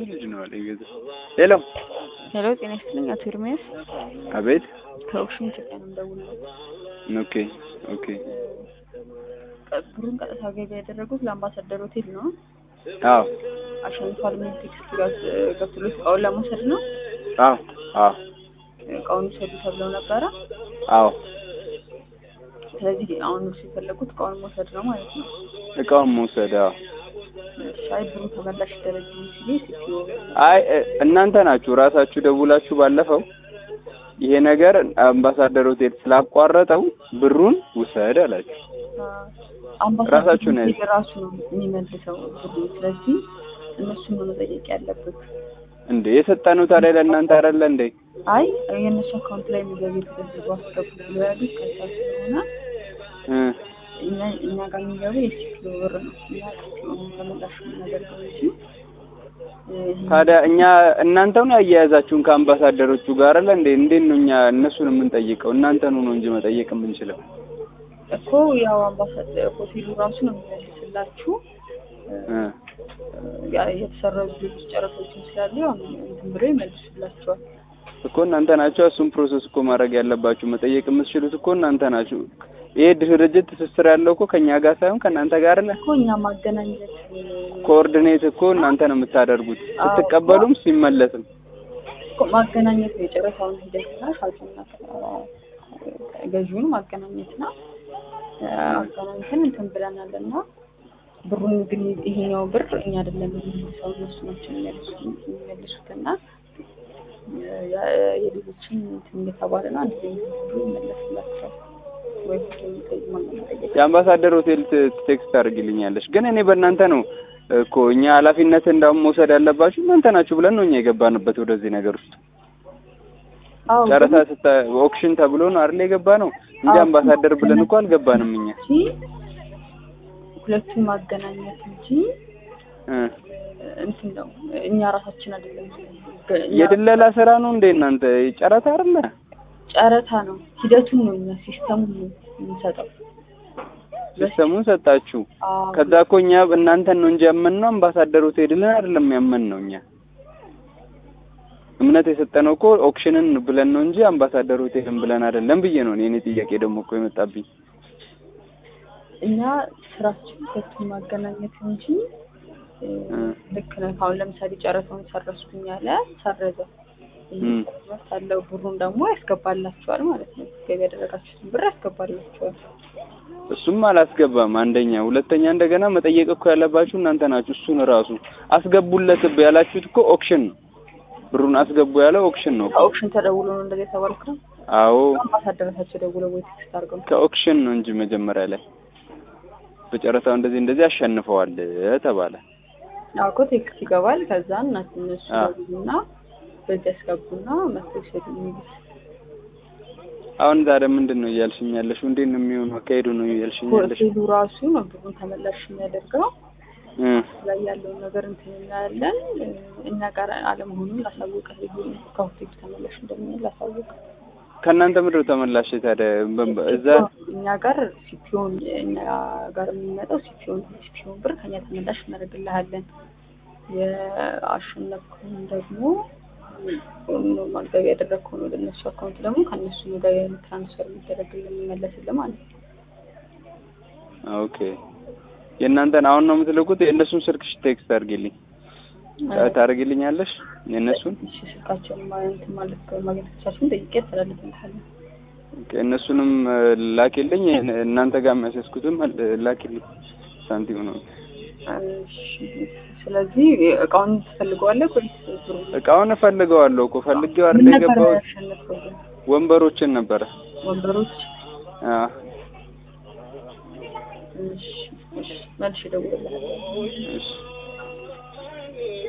ጎበዝ ልጅ ነው አለ ይገዛ ሄሎ ሄሎ ጤና ይስጥልኝ አቶ ኤርሚያስ አቤት ከኦክሽን ኢትዮጵያ ነው የምደውለው። ኦኬ ኦኬ ብሩን ቀጥታ ገቢ ያደረጉት ለአምባሳደር ሆቴል ነው። አዎ አሸንፏል የሚል ቴክስት ጋር ገብቶሎት እቃውን ለመውሰድ ነው። አዎ አዎ እቃውን ውሰዱ ተብለው ነበረ። አዎ ስለዚህ አሁን እርሱ የፈለጉት እቃውን መውሰድ ነው ማለት ነው። እቃውን መውሰድ አዎ ሻይ ብሩ ተመላሽ ይደረግ ሲል ሲፒኦ አይ እ- እናንተ ናችሁ ራሳችሁ ደውላችሁ ባለፈው ይሄ ነገር አምባሳደር ሆቴል ስላቋረጠው ብሩን ውሰድ አላችሁ። ራሳችሁ ነው አምባሳደር ራሱ ነው የሚመልሰው ብሩ። ስለዚህ እነሱን ነው መጠየቅ ያለበት። እንዴ የሰጠነው ታዲያ ለእናንተ አይደለ እንዴ? አይ የእነሱ አካውንት ላይ የሚገቢ ተደርጎ አስገቡ ብሎ ያሉት ከዛ ስለሆነ እ እኛ እኛ ጋር የሚገቡ የሲፒኦ ብር ነው። እኛ ሲፒኦ ነው ተመላሽ የምናደርገው እንጂ እ፣ ታዲያ እኛ እናንተው ነው ያያያዛችሁን ከአምባሳደሮቹ ጋር አይደለ እንዴ? እንዴት ነው እኛ እነሱን የምንጠይቀው? እናንተኑ ነው እንጂ መጠየቅ የምንችለው። እኮ ያው አምባሳደር ሆቴሉ ራሱ ነው የሚመልስላችሁ እ፣ እ ያ የተሰረዙ ሌሎች ጨረቶችን ስላሉ ያው እንትን ብሎ ይመልሱላቸዋል። እኮ እናንተ ናችሁ እሱን ፕሮሰስ እኮ ማድረግ ያለባችሁ። መጠየቅ የምትችሉት እኮ እናንተ ናችሁ። ይሄ ድርጅት ትስስር ያለው እኮ ከኛ ጋር ሳይሆን ከእናንተ ጋር አይደለ? እኮ እኛ ማገናኘት እ፣ ኮኦርዲኔት እኮ እናንተ ነው የምታደርጉት፣ አዎ። ስትቀበሉም ሲመለስም። እኮ ማገናኘት ነው የጨረታውን ሂደትና ሻጩና ገዢውን ማገናኘት ነው። እ፣ አገናኝተን እንትን ብለናል እና ብሩን ግን ይሄኛው ብር እኛ አይደለም የምንመልሰው እነሱ ናቸው የሚመልሱት የሚመልሱት እና እ፣ የ- የሌሎችን እንትን እየተባለ ነው አንድ ላይ ብሩ ይመለስላቸዋል ወይ ጠይቅ ማጠየቅ የአምባሳደር ሆቴል ት- ቴክስት አድርግልኛለሽ። ግን እኔ በእናንተ ነው እኮ እኛ ኃላፊነት እንዳውም መውሰድ ያለባችሁ እናንተ ናችሁ ብለን ነው እኛ የገባንበት ወደዚህ ነገር ውስጥ። አዎ ጨረታ ግን ስታ ኦክሽን ተብሎ ነው አይደል የገባ ነው እንጂ አዎ። አምባሳደር ብለን እኮ አልገባንም እኛ እንጂ ሁለቱን ማገናኘት እንጂ እ እንትን ነው እኛ ራሳችን አይደለም እኛ የድለላ ስራ ነው እንዴ እናንተ? ጨረታ አይደለ? ጨረታ ነው ሂደቱን ነው እኛ ሲስተሙን ነው የምንሰጠው ሲስተሙን ሰጣችሁ። አዎ ከዛ እኮ እኛ እናንተን ነው እንጂ ያመንነው አምባሳደር ሆቴልን አይደለም ያመንነው እኛ እምነት የሰጠነው እኮ ኦክሽንን ብለን ነው እንጂ አምባሳደር ሆቴልን ብለን አይደለም ብዬ ነው እኔ እኔ ጥያቄ ደግሞ እኮ የመጣብኝ። እኛ ስራችን ሁለቱን ማገናኘት እንጂ እ፣ እ። ልክ ነህ አሁን ለምሳሌ ጨረታውን ሰረዝኩኝ ያለ ሰረዘ እም። ያለው ብሩን ደግሞ ያስገባላችኋል ማለት ነው ገቢ ያደረጋችሁትን ብር ያስገባላችኋል እሱም አላስገባም አንደኛ፣ ሁለተኛ እንደገና መጠየቅ እኮ ያለባችሁ እናንተ ናችሁ። እሱን ራሱ አስገቡለት ብ- ያላችሁት እኮ ኦክሽን ነው። ብሩን አስገቡ ያለው ኦክሽን ነው እኮ። ከኦክሽን ተደውሎ ነው እንደዚህ የተባልከው አዎ አምባሳደረታቸው ደውለው ወይ ቴክስት አድርገው ነው ከኦክሽን ነው እንጂ መጀመሪያ ላይ በጨረታው እንደዚህ እንደዚህ አሸንፈዋል ተባለ። አዎ እኮ ቴክስት ይገባል ከዛ እናት እነሱ አዎ። ደውሉና በዚህ ያስገቡና መጥተው ይሰዱ የሚሉት አሁን ዛሬ ምንድን ነው እያልሽኝ ያለሽው? እንዴት ነው የሚሆነው? አካሄዱ ነው እያልሽኝ ያለሽው? ሆቴሉ ራሱ ነው ብሩን ተመላሽ የሚያደርገው እ ላይ ያለውን ነገር እንትን እናያለን እ፣ እኛ ጋር አለመሆኑን ላሳወቀ ህዝቡ ከሆቴሉ ተመላሽ እንደሚሆን ላሳወቀ ከእናንተ ምድር ተመላሽ ታዲያ በ- በ- እዛ እኛ ጋር ሲፒዮን እኛ ጋር የሚመጣው ሲፒዮን ሲፒዮን ብር ከኛ ተመላሽ እናደርግልሃለን የአሸነፍከውን ደግሞ ኖርማል ገቢ ያደረግከውን ወደ እነሱ አካውንት ደግሞ ከእነሱ ነው ገቢ ትራንስፈር የሚደረግልን የሚመለስልን ማለት ነው ኦኬ። የእናንተን አሁን ነው የምትልኩት? የእነሱን ስልክሽ ቴክስት አድርጊልኝ ታደርጊልኛለሽ? የእነሱን እሺ ስልካቸውን ማለት ማለት ማግኘት ከቻልኩኝ ጠይቄ ያስተላልፍልሃለሁ ኦኬ፣ እነሱንም እ፣ ላኪልኝ። እናንተ ጋር የሚያስያዝኩትም እ፣ ላኪልኝ። ሳንቲም ነው እሺ ስለዚህ እቃውን ትፈልገዋለህ ወይስ ብሩ እቃውን እፈልገዋለሁ እኮ ፈልጌው አይደል ምን ነበር የገባሁት። ያሸነፍከው ግን ወንበሮችን ነበረ። ወንበሮች አዎ እሺ እሺ መልሼ እደውልልሃለሁ እሺ